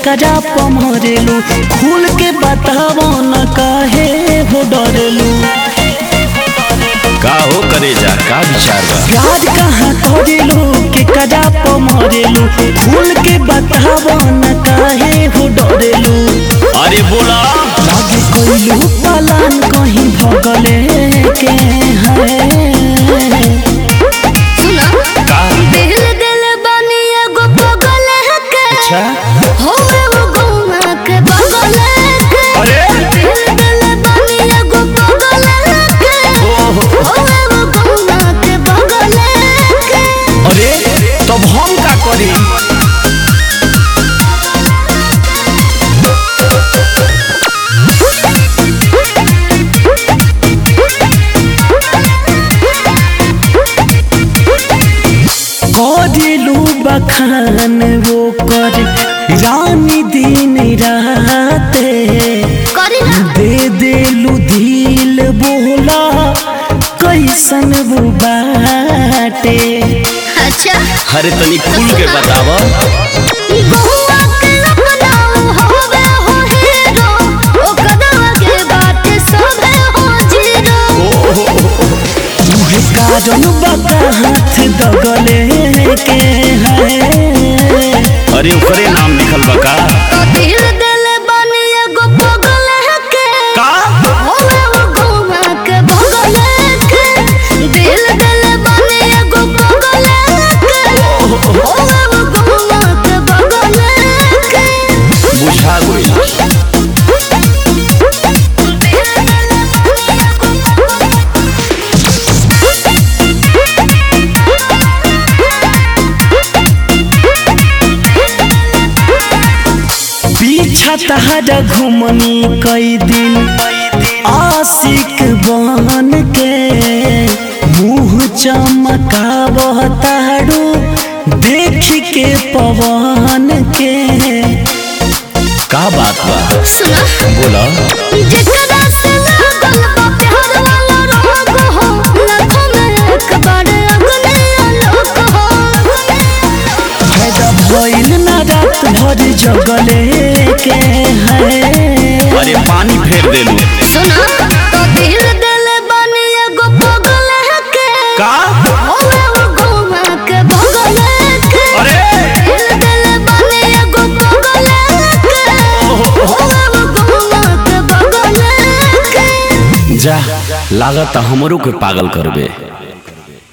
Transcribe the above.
करा पमरेलू खुल के बतावो न काहे हो डरेलू का हो करे जा का विचार बा प्यार कहाँ करेलू के करा पमरेलू खुल के बतावो न काहे हो डरेलू अरे बोला लागे कोइलू पलान कहीं भगले के है सुना का दिल दिल बनी एगो पगल के अच्छा हो वो गौना के बगल के अरे दिल दिल बनी एगो पगल के ओहो हो वो गौना के बगल के अरे तब हम का करी करेलू बखान वो कर रानी दिन राते करी ना दे देलू दिल बोला कैसन वो बाटे अच्छा अरे तनी खुल के बतावा बहुआ के अपनाओ होवे हो हीरो ओकर आगे बाटे सबे हो जीरो तुहे कारण बका हाथ दगले के है अरे ओकरे नाम लिखल बा का तो दिल दिल बनी एगो पगल के का होवे वो गौना के बगल के दिल दिल बनी एगो पगल के होवे वो गौना के बगल के बुझा गई पीछा तहरा घुमनी कई दिन आशिक बन के मुँह चमकावह तारू देख के पवन के का बात बा सुना बोला जेकरा से लागल बा प्यार वाला रोग हो लाखों में एक बार अगले आलोक हो फायदा भइल ना रात भर जगले के है अरे पानी फेर देलू सुना तो दिल दिल बनी एगो पगल के का होवे वो गौना के बगल के अरे दिल दिल बनी एगो पगल के होवे वो गौना के बगल के जा लागत हमरो के पागल करबे